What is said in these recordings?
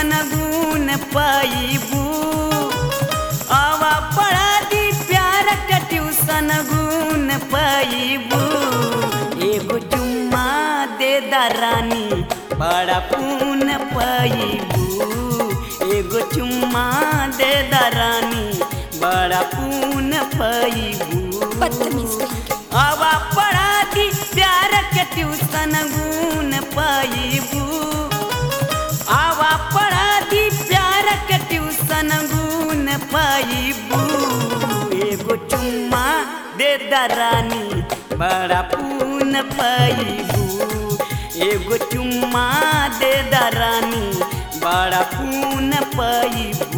tuition गुण पैबू आवा पढ़ा दी प्यार के ट्यूशन गुण पैबू एगो चुम्मा दे दरानी बड़ा पून पैबू एगो चुम्मा दे दरानी बड़ा पून पैबू बदतमीज कहीं के आवा पढ़ा दी प्यार के ट्यूशन गुण पैबू आवा पढ़ा दी प्यार के ट्यूशन गुण पैबू एगो चुम्मा दे दरानी बड़ा पून पैबू एगो चुम्मा दे दरानी बड़ा पून पैबू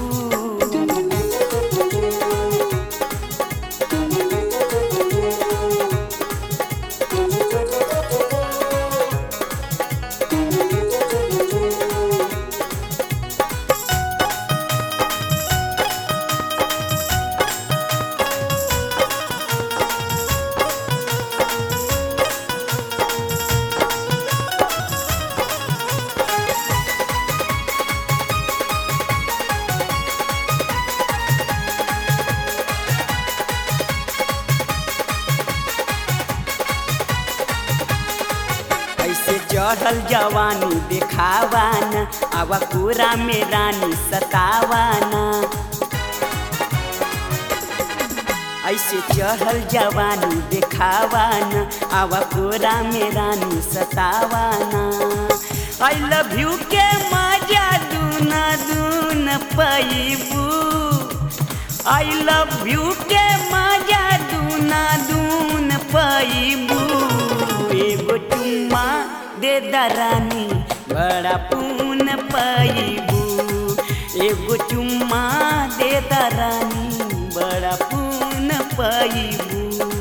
ऐसे चढ़ल जवानी देखावाना आवा पूरा में रानी सतावाना ऐसे चढ़ल जवानी देखावाना आवा पूरा में रानी सतावाना आई लव यू के मजा दूना दून पैबू आई लव यू के मजा दूना दून पैबू एगो चुम्मा दे दरानी बड़ा पून पैबू एगो चुम्मा दे दरानी बड़ा पून पैबू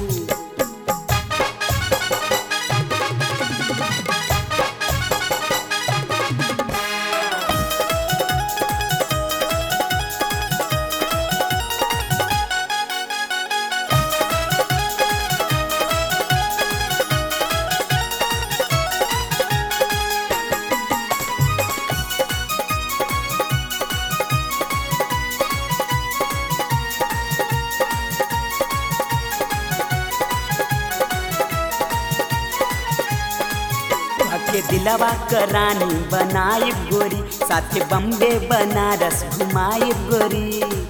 के दिलवा करानी बनाई गोरी साथे बम्बे बनारस घुमाई गोरी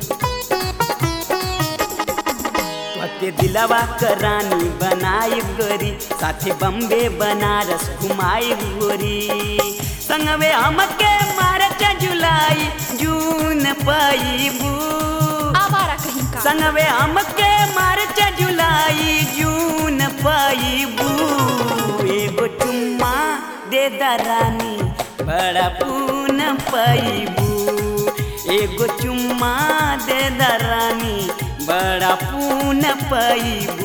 के दिलवा करानी बनाई गोरी साथे बम्बे बनारस घुमाई गोरी संगवे हमके मार्च जुलाई जून पैबू आवारा कहीं का संगवे हमके मार्च जुलाई जून पैबू एगो चुम्मा दे दरानी बड़ा पून पैबू एगो चुम्मा दे दरानी बड़ा पून पैबू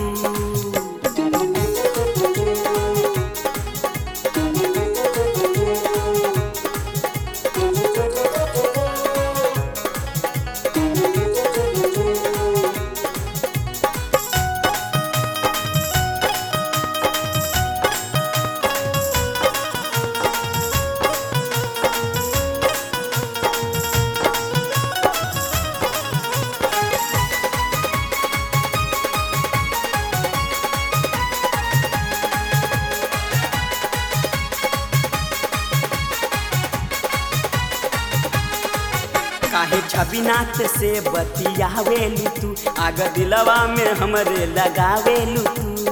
काहे छबिनाथ से बतियावेलू तू आग दिलवा में हमरे लगावेलू तू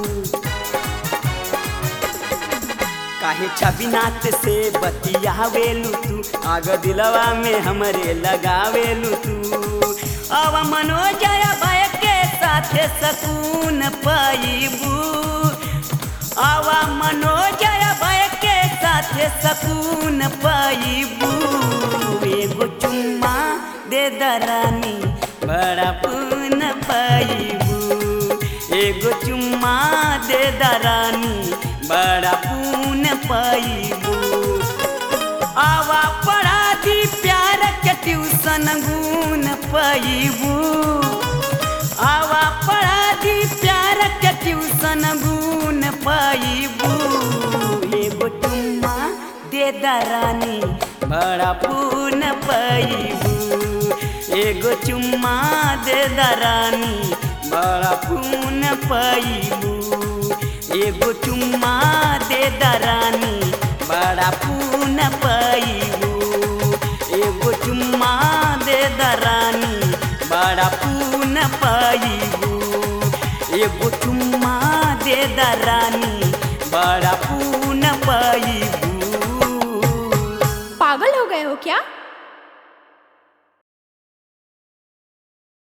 काहे छबिनाथ से बतियावेलू तू आग दिलवा में हमरे लगावेलू तू अब मनोजय भय के साथे सकून पाइबू आवा मनोजय भय के साथे सकून पाइबू एगो चुम्मा दे दरानी बड़ा पून पाइबू एगो चुम्मा दे दरानी बड़ा पून पाइबू आवा पढ़ा दी प्यार के ट्यूशन गुण पैबू आवा पढ़ा दी प्यार के ट्यूशन गुण पैबू एगो चुम्मा दे दरानी बड़ा पून पैबू एगो चुम्मा दे दरानी बड़ा पून पैबू एगो चुम्मा दे दरानी बड़ा पून पैबू एगो चुम्मा दे दरानी बड़ा पून पैबू एगो चुम्मा दे दरानी बड़ा पून पैबू पागल हो गए हो क्या